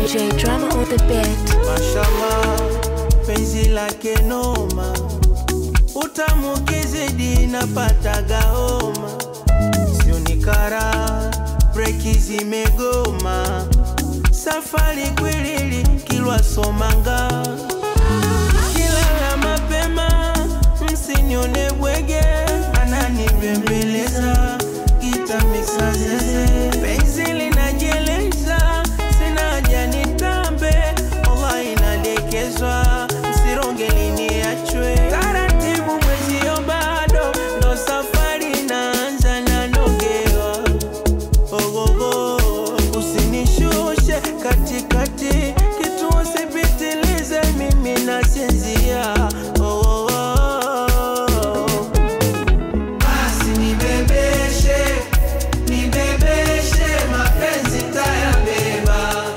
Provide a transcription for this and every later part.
DJ drama on the beat. Mashallah, penzi lake noma, utamu kizidi napataga homa, sio ni kara, breki zimegoma, safari kwilili Kilwa Somanga, kilala mapema, msinione bwege, ananibembeleza gita mixa zeze, penzi linajeleza, sina haja nitambe, Allah inadekezwa, msironge liniachwe taratibu, mwezio bado ndo safari inaanza, nanogewa ogogo, usinishushe katikati, kitu usipitilize, mimi nasinzia oh, oh, oh. Basi nibebeshe, nibebeshe, mapenzi tayabeba.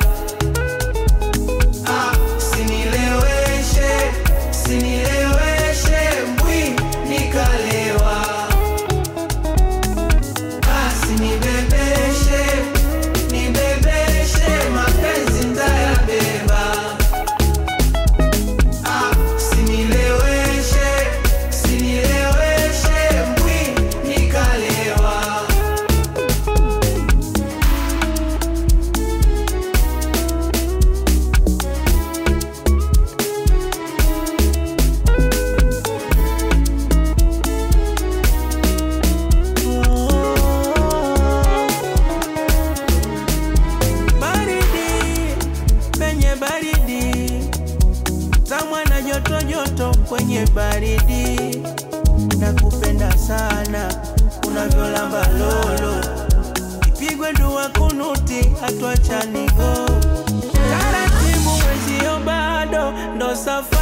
Ah, sinileweshe, sinileweshe, mbwi nikalewa. Basi nibebeshe, nibebeshe, mapenzi tayabeba. Ah, sinileweshe, sinileweshe, mbwi nikalewa. Baridi penye baridi, tamwa na joto joto kwenye baridi, nakupenda sana unavyolamba lolo, ipigwe dua kunuti hatuachani go taratibu, mwezio bado ndo safari